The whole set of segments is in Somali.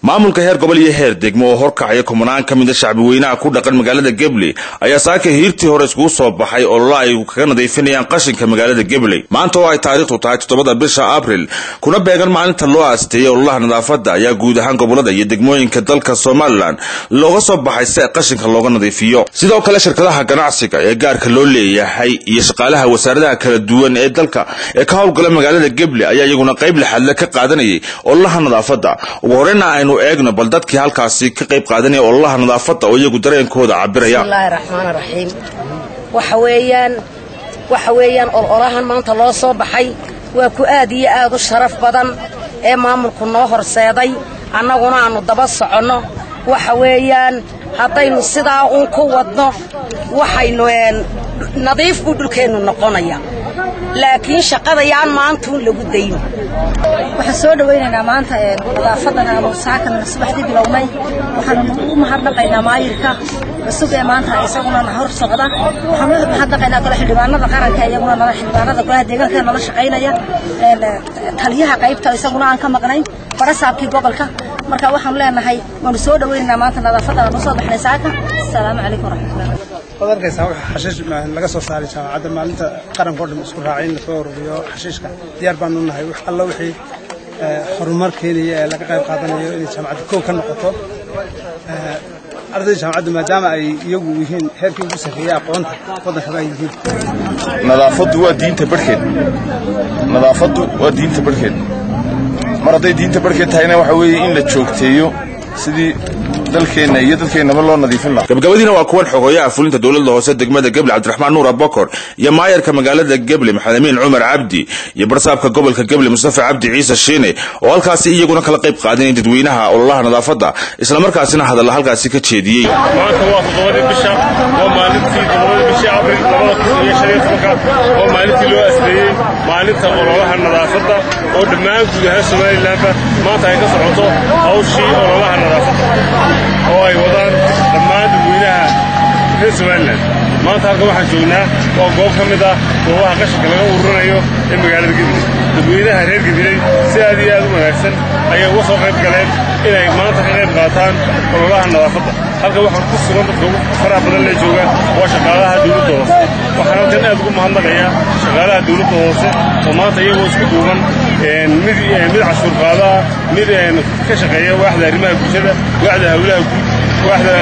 maamulka heer gobol iyo heer degmo oo horkacaya kumanaan ka mida shacbi weynaha ku dhaqan magaalada gebley ayaa saaka hiirtii hore iskugu soo baxay ololo ay kaga nadiifinayaan qashinka magaalada gebley maanta oo ay taariikhdu tahay toddobada bisha abril kuna beegan maalinta loo aasteeyey ololaha nadaafadda ayaa guud ahaan gobolada iyo degmooyinka dalka somalilan looga soo baxay si qashinka looga nadiifiyo sidoo kale shirkadaha ganacsiga ee gaarka loo leeyahay iyo shaqaalaha wasaaradaha kala duwan ee dalka ee ka howlgala magaalada gebley ayaa iyaguna qayb lixaadle ka qaadanayay ololaha nadaafadda ugu horeyna aynu eegno bal dadkii halkaasi ka qayb qaadanaya ololaha nadaafadda oo iyagu dareenkooda cabiraya bismillaahi raxmaani raxiim waxa weeyaan waxa weeyaan ololahan maanta loo soo baxay waa ku aad iyo aad u sharaf badan ee maamulku noo horseeday annaguna aannu daba soconno waxa weeyaan haddaynu sidaa uun ku wadno waxaynu nadiif buu dhulkeennu noqonaya laakiin shaqadayaan maantuun lagu dayn waxaan soo dhawaynaynaa maanta nadaafadan aanu saakan subaxdii bilownay waxaanu u mahadnaqaynaa maayirka cusub ee maanta isaguna na hor socda waxaanu u mahadnaqaynaa kale xildhibaanada qaranka iyaguna nala xildhibaanada golaha deegaanka nala shaqaynaya taliyaha qaybta isaguna aan ka maqnayn barasaabkii gobolka marka waxaanu leenahay waanu soo dhawaynaynaa maanta nadaafadan aanu soo baxnay saaka asalaamu calaykum waraxmatullahi waad arkaysaa waxa xashiish laga soo saaray jaamacadda maalinta qaranka o dhan isku raacay in lasoo ururiyo xashiishka diyaar baanu nahay wax alla wixii horumar keenaya ee laga qayb qaadanayo inay jaamacadda koow ka noqoto ardayda jaamacaddu maadaama ay iyagu yihiin heerkii ugu sarreeyay aqoonta waddankaba ay yihiin nadaafaddu waa diinta barhkeed nadaafaddu waa diinta barhkeed mar hadday diinta barhkeed tahayna waxa weeye in la joogteeyo sidii dalkeenna iyo dadkeennaba loo nadiifin lahaa gabagabadiina waa kuwan xogoyaha fulinta dowladda hoose degmada geble cabdiraxmaan nuur abokor iyo maayarka magaalada geble maxamed amiin cumar cabdi iyo barsaabka gobolka geble mustafa cabdi ciise shiine oo halkaasi iyaguna kala qayb qaadanaya dadweynaha ololaha nadaafadda islamarkaasina hadalla halkaasi ka jeediyey maanta waa toddobadii bisha waa maalintii toddobadii bishii abril labada kun iyo shan iyo tobanka oo maalintii loo asleeyey maalinta ololaha nadaafadda oo dhammaan guud ahaan somalilanba maanta ay ka socoto hawshii ololaha nadaafadda oo ay wadaan dhammaan dadweynaha reer somalilan maanta halka waxaan joognaa waa goob ka mid ah goobaha qashinka laga ururinayo ee magaalada gediley dadweynaha reer gediley si aad iyo aad u wanaagsan ayay uga soo qayb galeen inay maanta ka qayb qaataan ololaha nadaafadda halka waxaan ku sugan dadka ugu faraha badan lee jooga waa shaqaalaha dawladda hoose waxaan halkan aad ugu mahadnaqayaa shaqaalaha dawladda hoose oo maanta iyagoo isku duuban mid mid cashuur qaada ah mid ka shaqeeya waaxda arrimaha bulshada waaxda hawlaha guud waaxda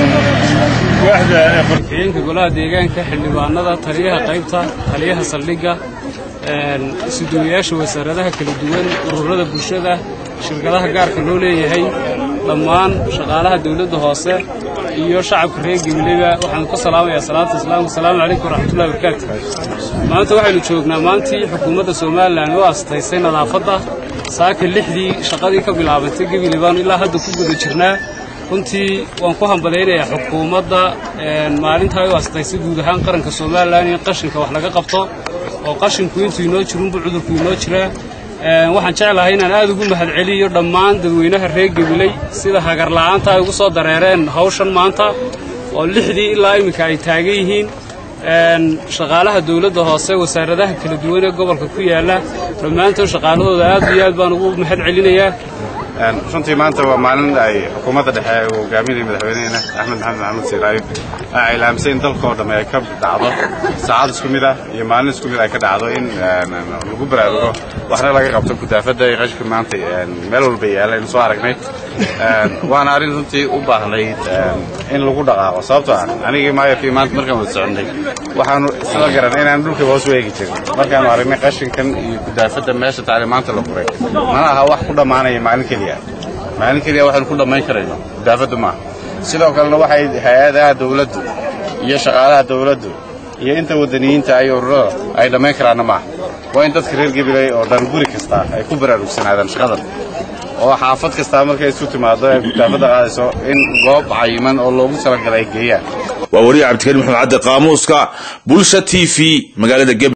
waaxda golaha deegaanka xildhibaanada taliyaha qaybta taliyaha saldhigga isuduwayaasha wasaaradaha kala duwan ururada bulshada shirkadaha gaarka loo leeyahay dhammaan shaqaalaha dawladda hoose iyo shacabka reer gebleba waxaanu ka salaamayaa salaata islaamka asalaamu calaykum waraxmatullahi barakaatu maanta waxaynu joognaa maantii xukuumadda somalilan u astaysay nadaafadda saaka lixdii shaqadii ka bilaabantay gebile baanu ilaa hadda ku guda jirnaa runtii waan ku hambadaynayaa xukuumadda maalintaa u astaysay guud ahaan qaranka somalilan in qashinka wax laga qabto oo qashinku intuu inoo jirunbu cudurku inoo jiraa waxaan jeclahay inaan aad ugu mahadceliyo dhammaan dadweynaha reer gebiley sida hagarla'aanta ay ugu soo dareereen hawshan maanta oo lixdii ilaa imminka ay taagan yihiin shaqaalaha dawladda hoose wasaaradaha kala duwan ee gobolka ku yaalla dhammaantood shaqaalahooda aad iyo aad baan ugu mahad celinayaa runtii maanta waa maalin ay xukuumadda dhexe uu hogaaminaya madaxweyneheena axmed maxamed maxamuud siiraayo ay ilaamisay in dalka oo dhamme ay ka dhacdo saacad isku mid ah iyo maalin isku mid ay ka dhacdo in lagu baraarugo waxna laga qabto gudaafadda iyo qashka maanta meel walba yaalla aynu soo aragnay waana arrin runtii u baahnayd in lagu dhaqaaqo sababtoo ah anigii maayarkii maanta markaan wada soconnay waxaanu isla garanay inaan dhulkaba hoos weegi jirin markaanu aragnay qashinkan iyo gudaafadda meesha taale maanta la furay mana aha wax ku dhammaanaya maalin keliya maalin keliya waxaynu ku dhammayn karayno gudaafaddu maaha sidoo kalena waxay hay-adaha dawladdu iyo shaqaalaha dawladdu iyo inta waddaniyiinta iyo ururada ay dhammayn karaanna maaha waa in dadka reer gebiley oo dhan guri kasta ay ku baraarugsanaadaan shaqadan oo xaafad kastaa markay isu timaado ee gudaafadda qaadayso in goob cayiman oo loogu talagalay ay geeyaan waa wariye cabdikariim maxamed cadde qaamuuska bulsha t v magaalada